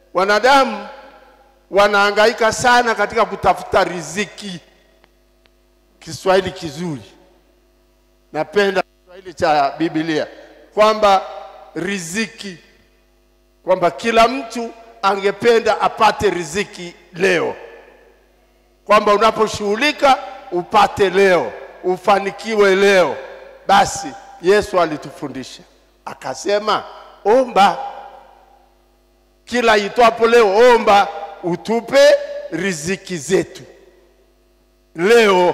Wanadamu wanahangaika sana katika kutafuta riziki. Kiswahili kizuri, napenda Kiswahili cha Biblia kwamba riziki, kwamba kila mtu angependa apate riziki leo, kwamba unaposhughulika upate leo, ufanikiwe leo. Basi Yesu alitufundisha akasema, omba kila itwapo leo, omba utupe riziki zetu leo.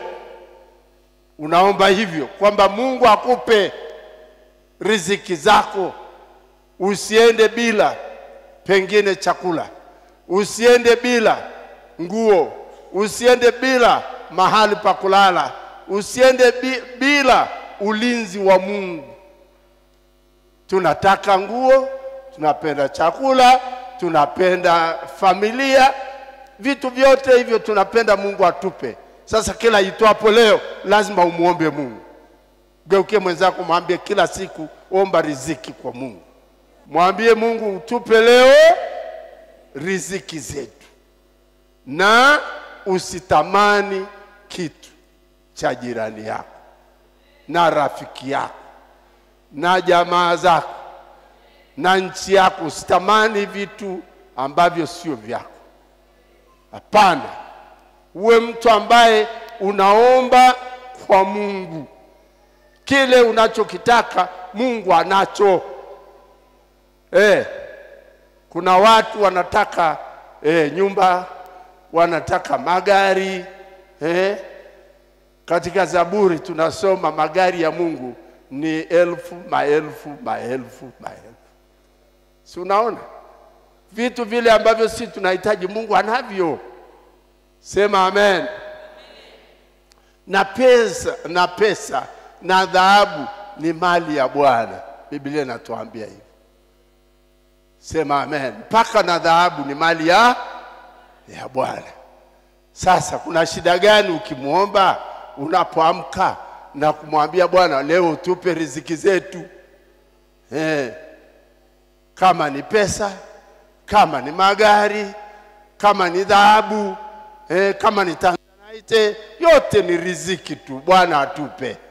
Unaomba hivyo kwamba Mungu akupe riziki zako, usiende bila pengine chakula, usiende bila nguo, usiende bila mahali pa kulala, usiende bi, bila ulinzi wa Mungu. Tunataka nguo, tunapenda chakula, tunapenda familia, vitu vyote hivyo tunapenda Mungu atupe. Sasa kila itwapo leo lazima umuombe Mungu. Geukie mwenzako, mwambie kila siku omba riziki kwa Mungu. Mwambie Mungu utupe leo riziki zetu, na usitamani kitu cha jirani yako na rafiki yako na jamaa zako na nchi yako. Usitamani vitu ambavyo sio vyako. Hapana, uwe mtu ambaye unaomba kwa Mungu, kile unachokitaka Mungu anacho. Eh, kuna watu wanataka eh, nyumba, wanataka magari eh. Katika Zaburi tunasoma magari ya Mungu ni elfu maelfu maelfu maelfu, si unaona vitu vile ambavyo si tunahitaji Mungu anavyo. Sema amen. Na pesa na pesa na dhahabu ni mali ya Bwana, Biblia inatuambia hivi. Sema amen. Mpaka na dhahabu ni mali ya ya Bwana. Sasa kuna shida gani ukimwomba unapoamka na kumwambia Bwana, leo utupe riziki zetu eh, kama ni pesa, kama ni magari, kama ni dhahabu eh, kama ni tanzanite, yote ni riziki tu, Bwana atupe.